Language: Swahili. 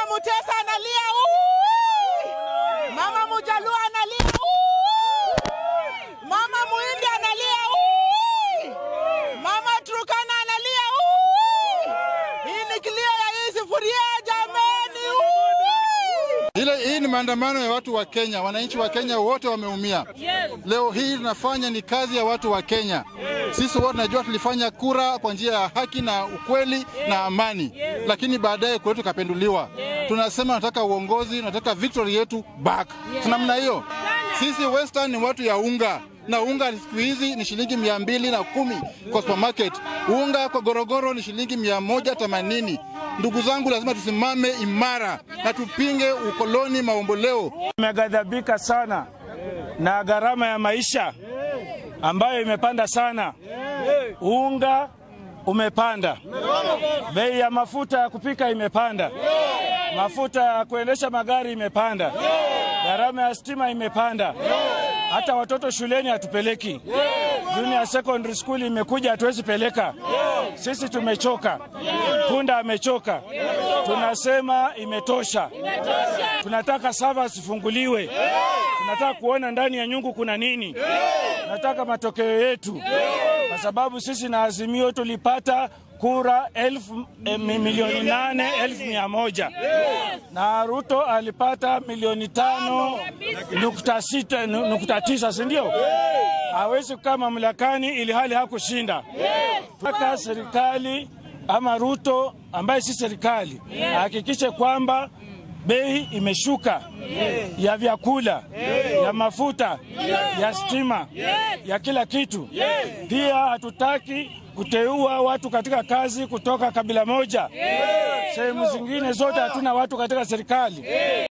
Mutesa analia "Ui!" Mama Mujaluo analia "Ui!" Mama Muhindi analia "Ui!" Mama Turkana analia "Ui!" Hii ni kilio ya hii sufuria jameni. "Ui!" Ile hii ni maandamano ya watu wa Kenya, wananchi wa Kenya wote wameumia. Leo hii tunafanya ni kazi ya watu wa Kenya. Sisi wote tunajua tulifanya kura kwa njia ya haki na ukweli na amani, lakini baadaye kwetu kapenduliwa. Tunasema tunataka uongozi, tunataka victory yetu back. Namna hiyo sisi Western ni watu ya unga na unga siku hizi ni shilingi mia mbili na kumi kwa supermarket. Unga kwa gorogoro ni shilingi mia moja themanini. Ndugu zangu, lazima tusimame imara na tupinge ukoloni maomboleo. Tumeghadhabika sana na gharama ya maisha ambayo imepanda sana. Unga umepanda, bei ya mafuta ya kupika imepanda, mafuta ya kuendesha magari imepanda, gharama ya stima imepanda, hata watoto shuleni hatupeleki. Junior secondary school imekuja, hatuwezi peleka. Sisi tumechoka, punda amechoka. Tunasema imetosha, tunataka sava zifunguliwe, tunataka kuona ndani ya nyungu kuna nini, tunataka matokeo yetu, kwa sababu sisi na Azimio tulipata kura elfu, eh, milioni nane elfu mia moja na Ruto alipata milioni tano nukta sita nu- nukta tisa si ndio? Hawezi kukaa mamlakani ili hali hakushinda. Mpaka serikali ama Ruto ambaye si serikali ahakikishe kwamba bei imeshuka ya vyakula, ya mafuta, ya stima, ya kila kitu. Pia hatutaki kuteua watu katika kazi kutoka kabila moja. Sehemu zingine zote hatuna watu katika serikali.